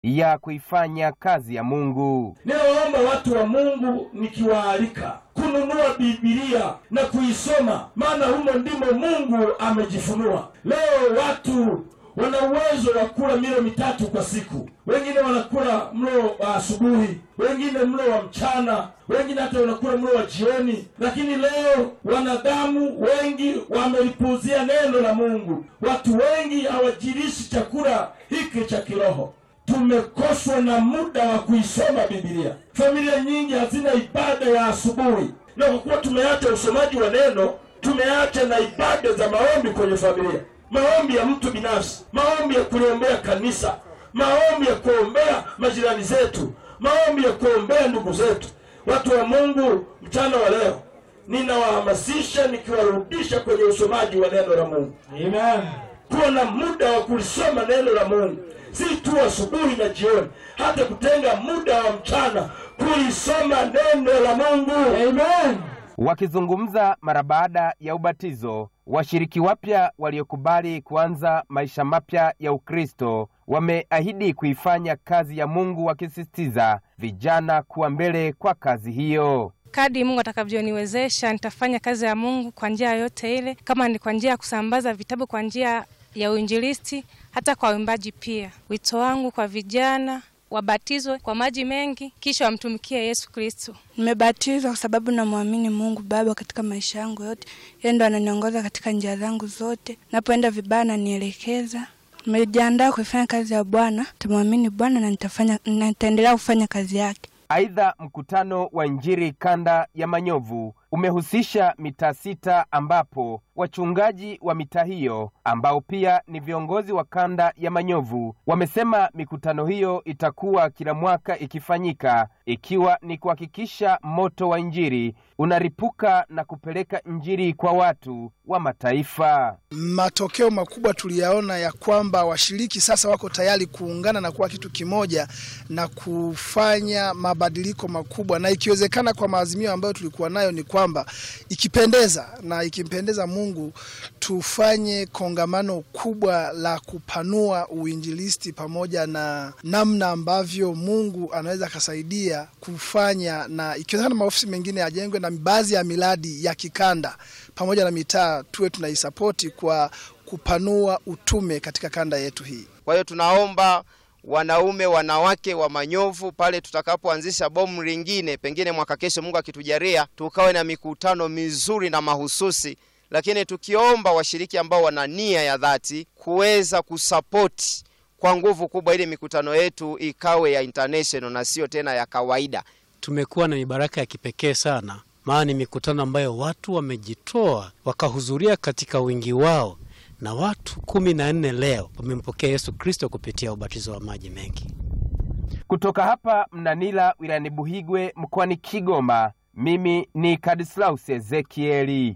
ya kuifanya kazi ya Mungu. Ninawaomba watu wa Mungu nikiwaalika kununua Biblia na kuisoma, maana humo ndimo Mungu amejifunua. Leo watu wana uwezo wa kula milo mitatu kwa siku, wengine wanakula mlo wa asubuhi, wengine mlo wa mchana, wengine hata wanakula mlo wa jioni. Lakini leo wanadamu wengi wamelipuuzia neno la Mungu. Watu wengi hawajilishi chakula hiki cha kiroho tumekoswa na muda wa kuisoma Biblia. Familia nyingi hazina ibada ya asubuhi, na kwa kuwa tumeacha usomaji wa neno, tumeacha na ibada za maombi kwenye familia, maombi ya mtu binafsi, maombi ya kuliombea kanisa, maombi ya kuombea majirani zetu, maombi ya kuombea ndugu zetu. Watu wa Mungu, mchana wa leo ninawahamasisha nikiwarudisha kwenye usomaji wa neno la Mungu. Amen. Kuwa na muda wa kulisoma neno la Mungu, si tu asubuhi na jioni, hata kutenga muda wa mchana kulisoma neno la Mungu. Amen. Wakizungumza mara baada ya ubatizo, washiriki wapya waliokubali kuanza maisha mapya ya Ukristo wameahidi kuifanya kazi ya Mungu, wakisisitiza vijana kuwa mbele kwa kazi hiyo. Kadri Mungu atakavyoniwezesha nitafanya kazi ya Mungu kwa njia yoyote ile, kama ni kwa njia ya kusambaza vitabu, kwa njia ya uinjilisti, hata kwa uimbaji pia. Wito wangu kwa vijana wabatizwe kwa maji mengi, kisha wamtumikie Yesu Kristo. Nimebatizwa kwa sababu namwamini Mungu Baba katika maisha yangu yote. Yeye ndo ananiongoza katika njia zangu zote, napoenda vibaya ananielekeza. Nimejiandaa kuifanya kazi ya Bwana, tamwamini Bwana na nitafanya, na nitaendelea kufanya kazi yake. Aidha, mkutano wa Injili kanda ya Manyovu umehusisha mitaa sita ambapo wachungaji wa mitaa hiyo ambao pia ni viongozi wa kanda ya Manyovu wamesema mikutano hiyo itakuwa kila mwaka ikifanyika ikiwa ni kuhakikisha moto wa Injili unaripuka na kupeleka Injili kwa watu wa mataifa. Matokeo makubwa tuliyaona ya kwamba washiriki sasa wako tayari kuungana na kuwa kitu kimoja na kufanya mabadiliko makubwa, na ikiwezekana, kwa maazimio ambayo tulikuwa nayo ni kwamba ikipendeza na ikimpendeza Mungu tufanye kongamano kubwa la kupanua uinjilisti pamoja na namna ambavyo Mungu anaweza akasaidia kufanya, na ikiwezekana maofisi mengine yajengwe na baadhi ya miradi ya kikanda pamoja na mitaa tuwe tunaisapoti kwa kupanua utume katika kanda yetu hii. Kwa hiyo tunaomba wanaume, wanawake wa Manyovu, pale tutakapoanzisha bomu lingine, pengine mwaka kesho, Mungu akitujalia, tukawe na mikutano mizuri na mahususi, lakini tukiomba washiriki ambao wana nia ya dhati kuweza kusapoti kwa nguvu kubwa, ili mikutano yetu ikawe ya international na sio tena ya kawaida. Tumekuwa na mibaraka ya kipekee sana, maana ni mikutano ambayo watu wamejitoa wakahudhuria katika wingi wao, na watu kumi na nne leo wamempokea Yesu Kristo kupitia ubatizo wa maji mengi. Kutoka hapa Mnanila wilayani Buhigwe mkoani Kigoma, mimi ni Kadislaus Ezekieli.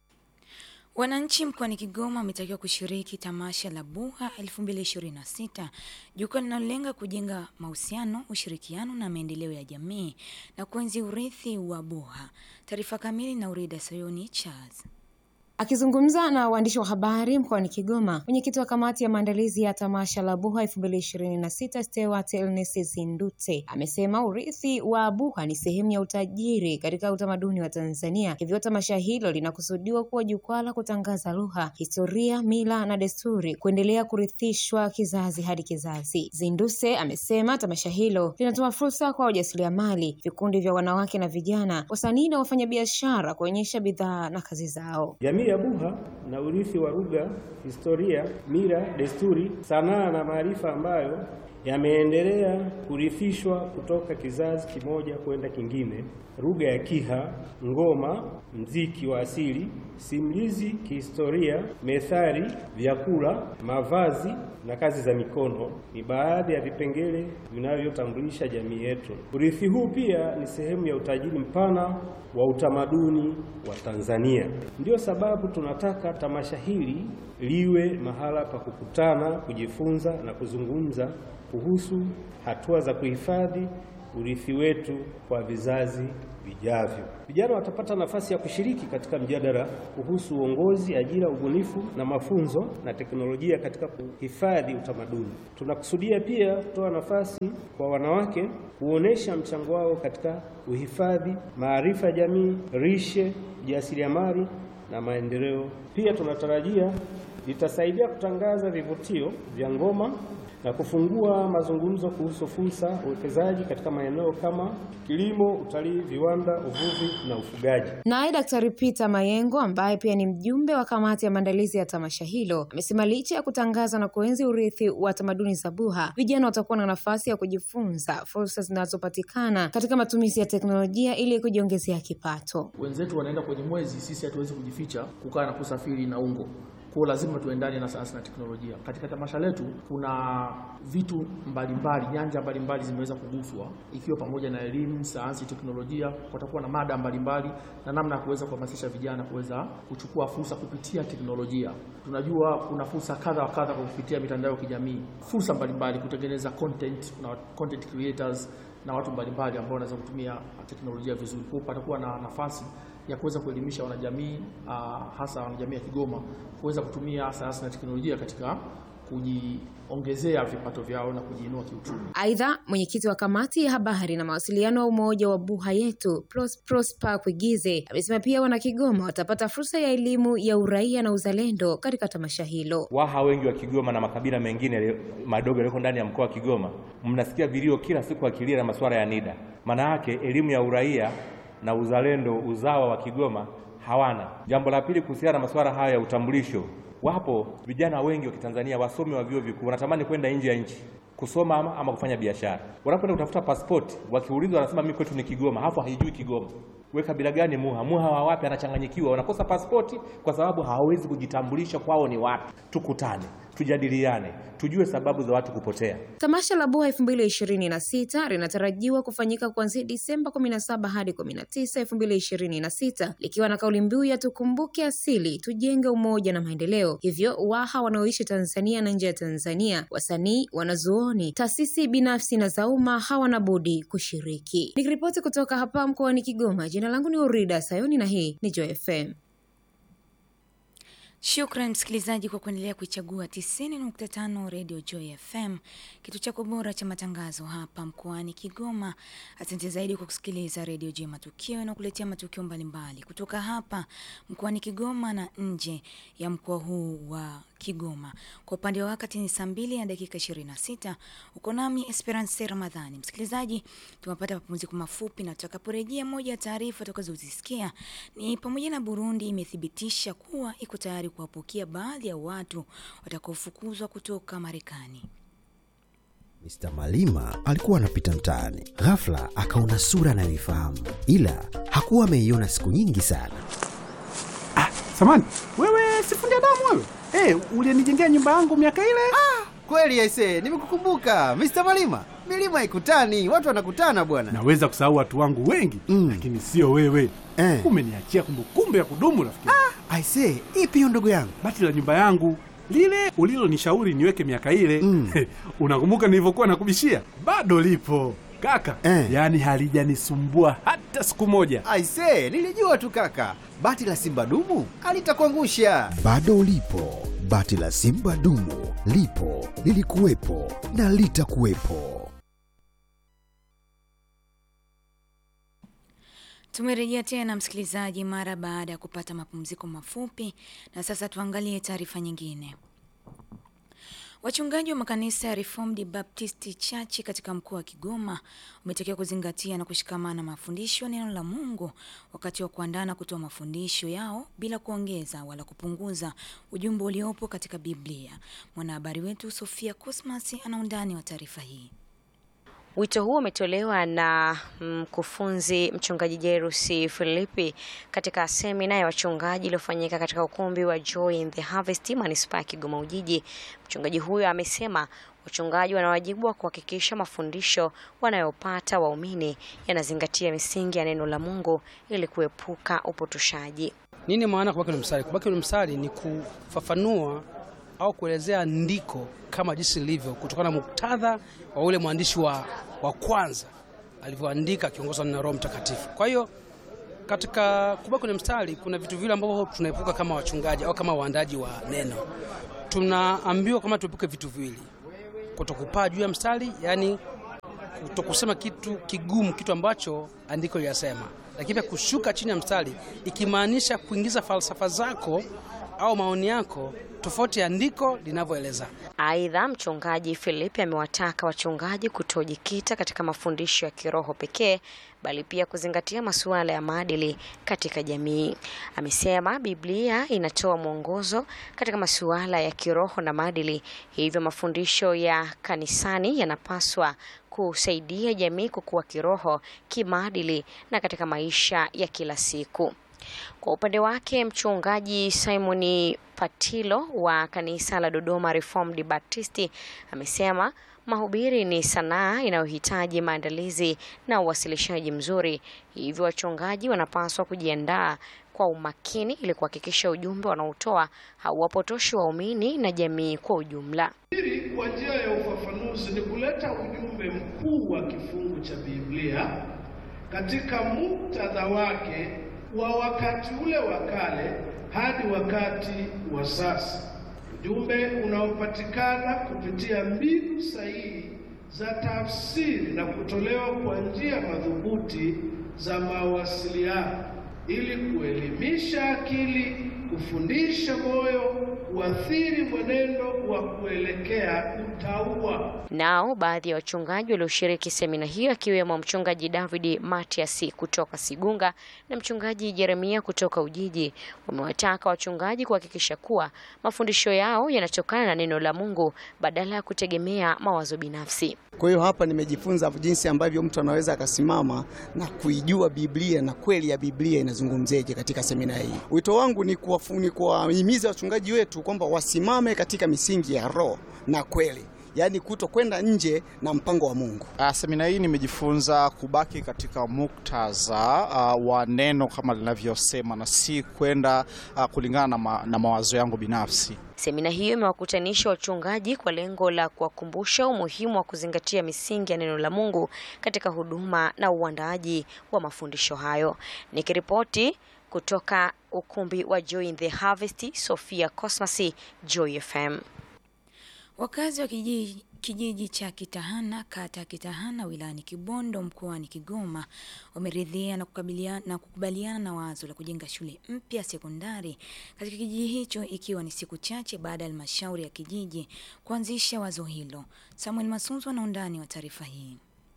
Wananchi mkoani Kigoma wametakiwa kushiriki tamasha la Buha 2026, jukwaa linalolenga kujenga mahusiano, ushirikiano na maendeleo ya jamii na kuenzi urithi wa Buha. Taarifa kamili na Urida Sayoni Charles. Akizungumza na waandishi wa habari mkoani Kigoma, mwenyekiti wa kamati ya maandalizi ya tamasha la Buha 2026 Stewart Elnesi Sindute amesema urithi wa Buha ni sehemu ya utajiri katika utamaduni wa Tanzania, hivyo tamasha hilo linakusudiwa kuwa jukwaa la kutangaza lugha, historia, mila na desturi, kuendelea kurithishwa kizazi hadi kizazi. Zinduse amesema tamasha hilo linatoa fursa kwa wajasiriamali, vikundi vya wanawake na vijana, wasanii na wafanyabiashara kuonyesha bidhaa na kazi zao. Jamii ya Buha na urithi wa lugha, historia, mila, desturi, sanaa na maarifa ambayo yameendelea kurithishwa kutoka kizazi kimoja kwenda kingine. Lugha ya Kiha, ngoma, mziki wa asili, simulizi kihistoria, methali, vyakula, mavazi na kazi za mikono ni baadhi ya vipengele vinavyotambulisha jamii yetu. Urithi huu pia ni sehemu ya utajiri mpana wa utamaduni wa Tanzania. Ndiyo sababu tunataka tamasha hili liwe mahala pa kukutana, kujifunza na kuzungumza kuhusu hatua za kuhifadhi urithi wetu kwa vizazi vijavyo. Vijana watapata nafasi ya kushiriki katika mjadala kuhusu uongozi, ajira, ubunifu na mafunzo na teknolojia katika kuhifadhi utamaduni. Tunakusudia pia kutoa nafasi kwa wanawake kuonesha mchango wao katika uhifadhi, maarifa ya jamii, rishe, ujasiriamali na maendeleo. Pia tunatarajia litasaidia kutangaza vivutio vya ngoma na kufungua mazungumzo kuhusu fursa uwekezaji katika maeneo kama kilimo, utalii, viwanda, uvuvi na ufugaji. Naye Daktari Peter Mayengo ambaye pia ni mjumbe wa kamati ya maandalizi ya tamasha hilo amesema licha ya kutangaza na kuenzi urithi wa tamaduni za Buha, vijana watakuwa na nafasi ya kujifunza fursa zinazopatikana katika matumizi ya teknolojia ili kujiongezea kipato. Wenzetu wanaenda kwenye mwezi, sisi hatuwezi kujificha kukaa na kusafiri na ungo kwa lazima tuendane na sayansi na teknolojia. Katika tamasha letu kuna vitu mbalimbali, nyanja mbalimbali zimeweza kuguswa, ikiwa pamoja na elimu, sayansi, teknolojia. Kutakuwa na mada mbalimbali na namna ya kuweza kuhamasisha vijana kuweza kuchukua fursa kupitia teknolojia. Tunajua kuna fursa kadha wa kadha kwa kupitia mitandao ya kijamii, fursa mbalimbali kutengeneza content, kuna content creators na watu mbalimbali ambao wanaweza kutumia teknolojia vizuri. Kwa hiyo patakuwa na nafasi ya kuweza kuelimisha wanajamii uh, hasa wanajamii ya Kigoma kuweza kutumia sayansi na teknolojia katika kujiongezea vipato vyao na kujiinua kiuchumi. Aidha, mwenyekiti wa kamati ya habari na mawasiliano wa umoja wa Buha Yetu Pros, Prosper Kwigize amesema pia wana Kigoma watapata fursa ya elimu ya uraia na uzalendo katika tamasha hilo. Waha wengi wa Kigoma na makabila mengine madogo yaliyoko ndani ya mkoa wa Kigoma, mnasikia vilio kila siku akilia na masuala ya NIDA. Maana yake elimu ya uraia na uzalendo uzawa wa Kigoma hawana. Jambo la pili, kuhusiana na masuala haya ya utambulisho, wapo vijana wengi wa Kitanzania wasomi wa vyuo vikuu wanatamani kwenda nje ya nchi kusoma ama, ama kufanya biashara. Wanapoenda kutafuta pasipoti, wakiulizwa wanasema mimi kwetu ni Kigoma, hapo haijui Kigoma. We kabila gani? Muha. Muha wa wapi? Anachanganyikiwa, wanakosa pasipoti kwa sababu hawawezi kujitambulisha kwao ni wapi. Tukutane, tujadiliane, tujue sababu za watu kupotea. Tamasha la Buha 2026 linatarajiwa kufanyika kuanzia Disemba 17 hadi 19, 2026 likiwa na kauli mbiu ya tukumbuke asili, tujenge umoja na maendeleo. Hivyo Waha wanaoishi Tanzania na nje ya Tanzania, wasanii, wanazuoni, taasisi binafsi na za umma hawana budi kushiriki. Nikiripoti kutoka hapa mkoani Kigoma, jina langu ni Urida Sayoni na hii ni Joy FM. Shukran msikilizaji kwa kuendelea kuichagua 90.5 Radio Joy FM, kitu chako bora cha matangazo hapa mkoani Kigoma. Asante zaidi kwa kusikiliza Radio Joy Matukio na kuletea matukio mbalimbali kutoka hapa mkoani Kigoma na nje ya mkoa huu wa Kigoma. Kwa upande wa wakati ni saa mbili na dakika 26. Uko nami Esperance Ramadhani. Msikilizaji, tumepata mapumziko mafupi na tutakaporejea, moja ya taarifa tutakazozisikia ni pamoja na Burundi imethibitisha kuwa iko tayari kuwapokea baadhi ya watu watakaofukuzwa kutoka Marekani. Mr. Malima alikuwa anapita mtaani, ghafla akaona sura anayoifahamu, ila hakuwa ameiona siku nyingi sana. Ah, samani wewe, sifundi damu wewe. Hey, ulienijengea nyumba yangu miaka ile. Ah, kweli aise, nimekukumbuka Mr. Malima. Milima haikutani, watu wanakutana bwana. Naweza kusahau watu wangu wengi mm, lakini sio wewe eh. Umeniachia kumbukumbu ya kudumu rafiki. Ah, aise, ipi hiyo ndugu yangu? Bati la nyumba yangu lile ulilonishauri niweke miaka ile mm. Unakumbuka nilivyokuwa nakubishia? Bado lipo kaka eh. Yaani halijanisumbua hata siku moja. Aise, nilijua tu kaka, bati la simba dumu alitakuangusha. Bado lipo bati la simba dumu, lipo lilikuwepo na litakuwepo. Tumerejea tena msikilizaji, mara baada ya kupata mapumziko mafupi, na sasa tuangalie taarifa nyingine. Wachungaji wa makanisa ya Reformed Baptist Church katika mkoa wa Kigoma wametakiwa kuzingatia na kushikamana mafundisho ya neno la Mungu wakati wa kuandaa na kutoa mafundisho yao bila kuongeza wala kupunguza ujumbe uliopo katika Biblia. Mwanahabari wetu Sofia Cosmas ana undani wa taarifa hii. Wito huo umetolewa na mkufunzi mchungaji Jerusi Filipi katika semina ya wachungaji iliyofanyika katika ukumbi wa Joy in the Harvest manispaa ya Kigoma Ujiji. Mchungaji huyo amesema wachungaji wana wajibu wa kuhakikisha mafundisho wanayopata waumini yanazingatia misingi ya neno la Mungu ili kuepuka upotoshaji. Nini maana kubaki kwenye mstari? Kubaki kwenye mstari ni kufafanua au kuelezea ndiko kama jinsi lilivyo kutokana na muktadha wa ule mwandishi wa, wa kwanza alivyoandika akiongozwa na Roho Mtakatifu. Kwa hiyo katika kubaki kwenye mstari kuna vitu vile ambavyo tunaepuka kama wachungaji au kama waandaji wa neno. Tunaambiwa kama tuepuke vitu viwili, kutokupaa juu ya mstari, yani kutokusema kitu kigumu, kitu ambacho andiko linasema, lakini pia kushuka chini ya mstari, ikimaanisha kuingiza falsafa zako au maoni yako tofauti ya andiko linavyoeleza. Aidha, mchungaji Filipi amewataka wachungaji kutojikita katika mafundisho ya kiroho pekee bali pia kuzingatia masuala ya maadili katika jamii. Amesema Biblia inatoa mwongozo katika masuala ya kiroho na maadili, hivyo mafundisho ya kanisani yanapaswa kusaidia jamii kukua kiroho, kimaadili na katika maisha ya kila siku. Kwa upande wake mchungaji Simoni Patilo wa kanisa la Dodoma Reformed Baptisti amesema mahubiri ni sanaa inayohitaji maandalizi na uwasilishaji mzuri, hivyo wachungaji wanapaswa kujiandaa kwa umakini ili kuhakikisha ujumbe wanaotoa hauwapotoshi waumini na jamii kwa ujumla. Hili kwa njia ya ufafanuzi ni kuleta ujumbe mkuu wa kifungu cha Biblia katika muktadha wake wa wakati ule wa kale hadi wakati wa sasa, ujumbe unaopatikana kupitia mbinu sahihi za tafsiri na kutolewa kwa njia madhubuti za mawasiliano ili kuelimisha akili, kufundisha moyo, kuathiri mwenendo wa kuelekea utauwa. Nao baadhi ya wachungaji walioshiriki semina hiyo akiwemo mchungaji David Matias kutoka Sigunga na mchungaji Jeremia kutoka Ujiji wamewataka wachungaji kuhakikisha kuwa mafundisho yao yanatokana na neno la Mungu badala ya kutegemea mawazo binafsi. Kwa hiyo hapa nimejifunza jinsi ambavyo mtu anaweza akasimama na kuijua Biblia na kweli ya Biblia inazungumzeje katika semina hii. Wito wangu ni kuwafu- kuwahimiza wachungaji wetu kwamba wasimame katika misingi ya roho na kweli, yaani kuto kwenda nje na mpango wa Mungu. Uh, semina hii nimejifunza kubaki katika muktadha uh, wa neno kama linavyosema na si kwenda uh, kulingana na, ma, na mawazo yangu binafsi. Semina hiyo imewakutanisha wachungaji kwa lengo la kuwakumbusha umuhimu wa kuzingatia misingi ya neno la Mungu katika huduma na uandaaji wa mafundisho hayo. Nikiripoti kutoka ukumbi wa Joy in the Harvest, Sofia Cosmas, Joy FM. Wakazi wa kijiji, kijiji cha Kitahana kata ya Kitahana wilayani Kibondo mkoani Kigoma wameridhia na kukabiliana na kukubaliana na wazo la kujenga shule mpya sekondari katika kijiji hicho ikiwa ni siku chache baada ya halmashauri ya kijiji kuanzisha wazo hilo. Samuel Masunzu ana undani wa taarifa hii.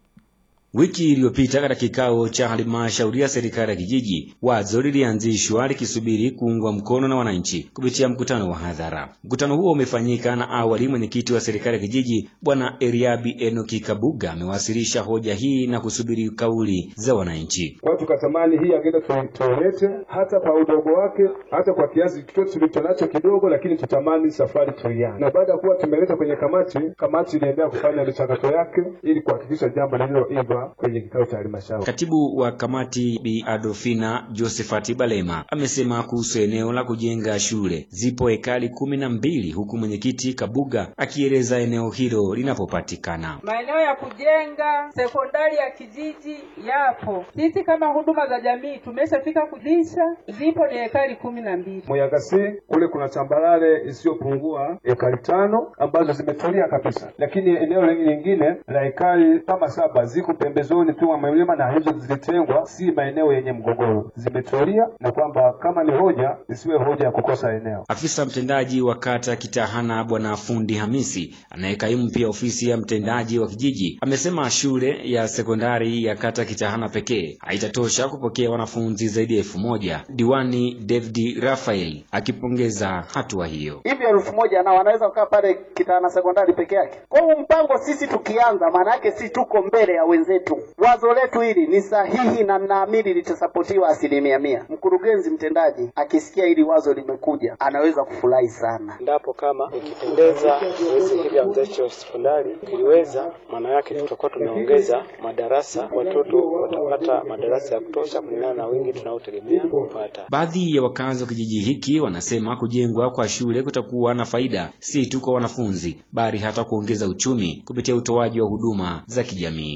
Wiki iliyopita katika kikao cha halmashauri ya serikali ya kijiji, wazo lilianzishwa likisubiri kuungwa mkono na wananchi kupitia mkutano wa hadhara. Mkutano huo umefanyika na awali mwenyekiti wa serikali ya kijiji Bwana Eriabi Enoki Kabuga amewasilisha hoja hii na kusubiri kauli za wananchi. Kwa hiyo tukatamani hii agenda tu- tuilete hata kwa udogo wake, hata kwa kiasi chochote tulicho nacho kidogo, lakini tutamani safari tuianze. Na baada ya kuwa tumeleta kwenye kamati, kamati iliendelea kufanya michakato yake ili kuhakikisha jambo lililoiva kwenye kikao cha halmashauri. Katibu wa kamati Bi Adolfina Josephat Balema amesema kuhusu eneo la kujenga shule zipo ekari kumi na mbili huku mwenyekiti Kabuga akieleza eneo hilo linapopatikana. Maeneo ya kujenga sekondari ya kijiji yapo. Sisi kama huduma za jamii tumeshafika kudisha, zipo ni ekari kumi na mbili. Muyagasi kule kuna tambarare isiyopungua ekari tano ambazo zimetulia kabisa, lakini eneo lingine la ekari kama saba ziko pembezoni tu mwa milima, na hizo zilitengwa, si maeneo yenye mgogoro, zimetulia, na kwamba kama ni hoja isiwe hoja ya kukosa eneo. Afisa mtendaji wa kata Kitahana Bwana Fundi Hamisi anayekaimu pia ofisi ya mtendaji wa kijiji amesema shule ya sekondari ya kata Kitahana pekee haitatosha kupokea wanafunzi zaidi ya elfu moja. Diwani David Rafael akipongeza hatua hiyo. hivi elfu moja na wanaweza kukaa pale Kitana sekondari peke yake. Kwa hiyo mpango sisi tukianza, maana yake si tuko mbele ya wenzetu. Wazo letu hili ni sahihi na naamini litasapotiwa asilimia mia. Mkurugenzi mtendaji akisikia hili wazo limekuja, anaweza kufurahi sana. Endapo kama ikipendeza zoezi hili la uanzishaji wa sekondari iliweza, maana yake tutakuwa tumeongeza madarasa, watoto watapata madarasa ya kutosha kulingana na wingi tunaotegemea kupata. Baadhi ya wakazi wa kijiji hiki wanasema kujengwa kwa shule kutakuwa na faida si tu kwa wanafunzi bali hata kuongeza uchumi kupitia utoaji wa huduma za kijamii. Kwanza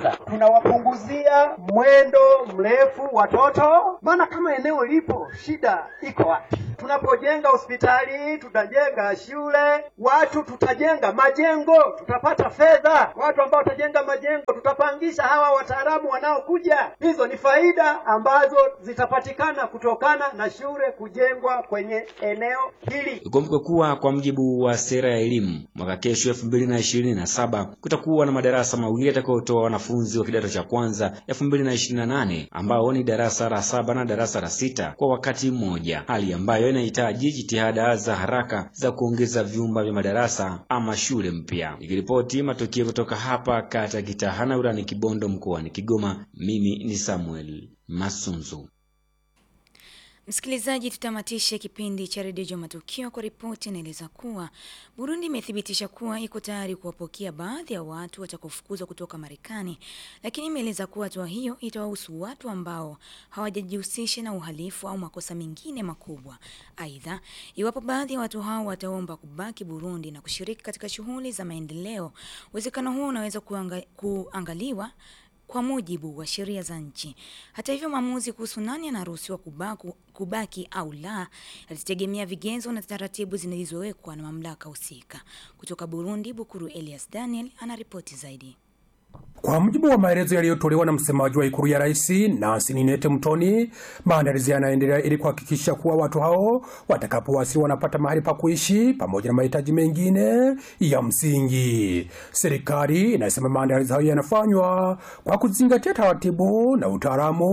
kwanza tunawapunguzia mwendo mrefu watoto, maana kama eneo lipo, shida iko wapi? Tunapojenga hospitali, tutajenga shule, watu tutajenga majengo, tutapata fedha. Watu ambao watajenga majengo, tutapangisha hawa wataalamu wanaokuja. Hizo ni faida ambazo zitapatikana kutokana na shule kujengwa kwenye eneo hili. Ikumbuke kuwa kwa mujibu wa sera ya elimu mwaka kesho elfu mbili na ishirini na saba kutakuwa na madarasa mawili yatakayotoa wanafunzi wa kidato cha kwanza elfu mbili na ishirini na nane ambao ni darasa la saba na darasa la sita kwa wakati mmoja, hali ambayo inahitaji jitihada za haraka za kuongeza vyumba vya madarasa ama shule mpya. Nikiripoti matukio kutoka hapa kata Kitahana wilani Kibondo mkoani Kigoma, mimi ni Samuel Masunzu. Msikilizaji, tutamatishe kipindi cha redio Jua Matukio kwa ripoti inaeleza kuwa Burundi imethibitisha kuwa iko tayari kuwapokea baadhi ya watu watakaofukuzwa kutoka Marekani, lakini imeeleza kuwa hatua hiyo itawahusu watu ambao hawajajihusisha na uhalifu au makosa mengine makubwa. Aidha, iwapo baadhi ya watu hao wataomba kubaki Burundi na kushiriki katika shughuli za maendeleo, uwezekano huo unaweza kuanga, kuangaliwa kwa mujibu wa sheria za nchi. Hata hivyo, maamuzi kuhusu nani anaruhusiwa kubaku, kubaki au la yatategemea vigezo na taratibu zilizowekwa na mamlaka husika. Kutoka Burundi, Bukuru Elias Daniel anaripoti zaidi. Kwa mujibu wa maelezo yaliyotolewa na msemaji wa ikulu ya rais Nancy Ninete Mtoni, maandalizi yanaendelea ili kuhakikisha kuwa watu hao watakapowasili wanapata mahali pa kuishi pamoja na mahitaji mengine ya msingi. Serikali inasema maandalizi hayo yanafanywa kwa kuzingatia taratibu na utaalamu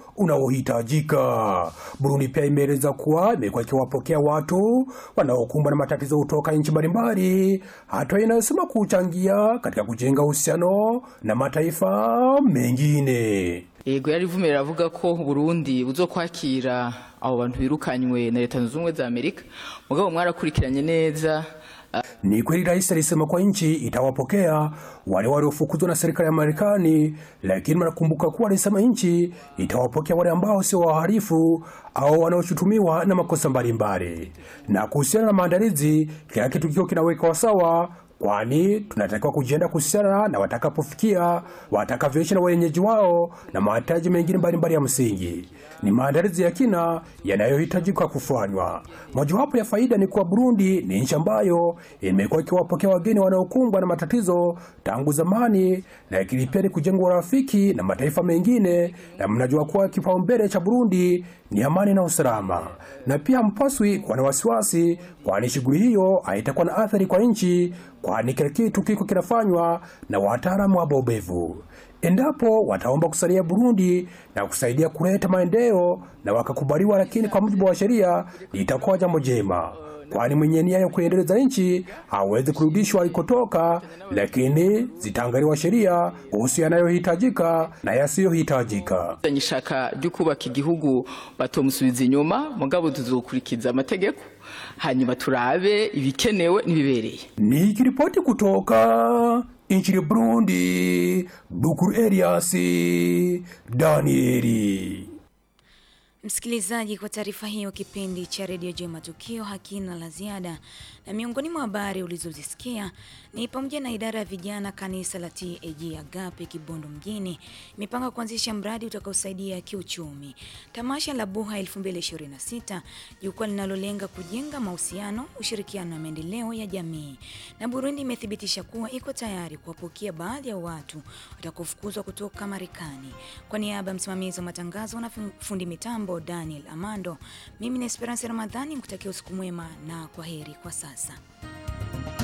unaohitajika. Burundi pia imeeleza kuwa imekuwa ikiwapokea watu wanaokumbwa na matatizo kutoka nchi mbalimbali, hatua inayosema kuchangia katika kujenga uhusiano na mataifa mengine. yego yarivume avuga ko Burundi buzokwakira abo bantu birukanywe na leta zunze ubumwe za Amerika mugabo mwarakurikiranye neza Ni kweli rais alisema kwa nchi itawapokea wale waliofukuzwa na serikali ya Marekani, lakini mnakumbuka kuwa alisema nchi itawapokea wale ambao sio wahalifu au wanaoshutumiwa na makosa mbalimbali. Na kuhusiana na maandalizi, kila kitu kiko kinawekwa sawa kwani tunatakiwa kujienda kuhusiana na watakapofikia watakavyoishi na wenyeji wao na mahitaji mengine mbalimbali ya msingi. Ni maandalizi ya kina yanayohitajika kufanywa. Mojawapo ya faida ni kuwa Burundi ni nchi ambayo imekuwa ikiwapokea wageni wanaokumbwa na matatizo tangu zamani, lakini pia ni kujenga urafiki na mataifa mengine, na mnajua kuwa kipaumbele cha Burundi ni amani na usalama, na pia mpaswi kuwa na wasiwasi, kwani shughuli hiyo haitakuwa na athari kwa nchi, kwani kila kitu kiko kinafanywa na wataalamu wabobevu. Endapo wataomba kusalia Burundi na kusaidia kuleta maendeleo na wakakubaliwa, lakini kwa mujibu wa sheria litakuwa jambo jema, kwani mwenye nia ya kuendeleza nchi hawezi kurudishwa alikotoka, lakini zitaangaliwa sheria kuhusu yanayohitajika na yasiyohitajika. ishaka ryo kubaka igihugu batomusubiza inyuma mugabo tuzokurikiza amategeko hanyuma turabe ibikenewe n'ibibereye Nikiripoti kutoka nchini Burundi, Bukuru Elias Danieli. Msikilizaji, kwa taarifa hiyo, kipindi cha redio Jua Matukio hakina la ziada, na miongoni mwa habari ulizozisikia ni pamoja na idara ya vijana kanisa la TAG Agape Kibondo mjini imepanga kuanzisha mradi utakaosaidia kiuchumi. Tamasha la Buha 2026 jukwaa linalolenga kujenga mahusiano, ushirikiano na maendeleo ya jamii. Na Burundi imethibitisha kuwa iko tayari kuwapokea baadhi ya watu watakaofukuzwa kutoka Marekani. Kwa niaba ya msimamizi wa matangazo na fundi mitambo Daniel Amando, mimi ni Esperance Ramadhani, mkutakia usiku mwema na kwa heri kwa sasa.